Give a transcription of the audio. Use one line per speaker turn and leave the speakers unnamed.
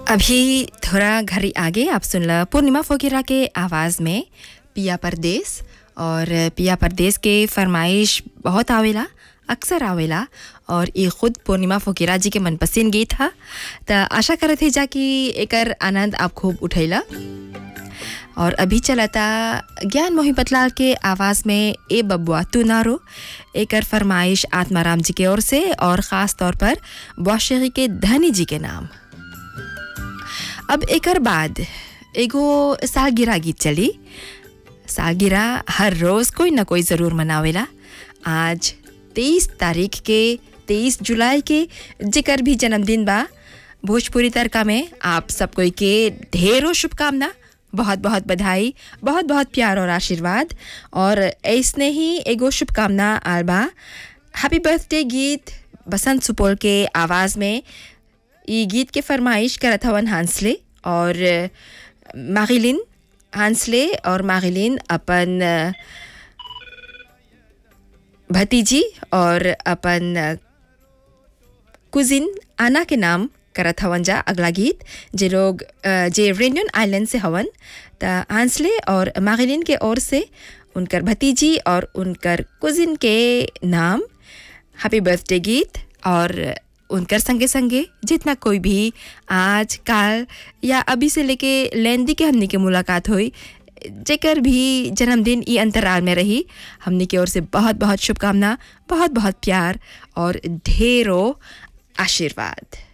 अभी थोड़ा घड़ी आगे आप सुनला पूर्णिमा फोकिरा के आवाज़ में पिया परदेस और पिया परदेस के फरमाइश बहुत आवेला अक्सर आवेला और ये खुद पूर्णिमा फोकिरा जी के मनपसंद गीत हा त आशा करत है जा कि एकर आनंद आप खूब उठैला और अभी चलता ज्ञान मोहिबतलाल के आवाज़ में ए बबुआ तू नारो एकर फरमाइश आत्माराम जी के ओर से और ख़ास तौर पर बौशेगी के धनी जी के नाम अब एकर बाद एगो सालगिरह गीत चली सालगिरह हर रोज़ कोई ना कोई ज़रूर मनावेला आज तेईस तारीख के तेईस जुलाई के जेकर भी जन्मदिन बा भोजपुरी तड़का में आप सब कोई के ढेरों शुभकामना बहुत बहुत बधाई बहुत बहुत प्यार और आशीर्वाद और ऐसने ही एगो शुभकामना आलबा हैप्पी बर्थडे गीत बसंत सुपौल के आवाज़ में ये गीत के फरमाइश करत हवन हांसले और मागिलिन हांसले और मागिलिन अपन भतीजी और अपन कुजिन आना के नाम करत हवन जा अगला गीत जे लोग अ, जे रेनियन आइलैंड से हवन त हांसले और मागिलिन के ओर से उनकर भतीजी और उनकर कुजिन के नाम हैप्पी बर्थडे गीत और उनकर संगे संगे जितना कोई भी आज काल या अभी से लेके लेंदी के हमनी के मुलाकात हुई जेकर भी जन्मदिन ई अंतराल में रही हमनी की ओर से बहुत बहुत शुभकामना बहुत बहुत प्यार और ढेरों आशीर्वाद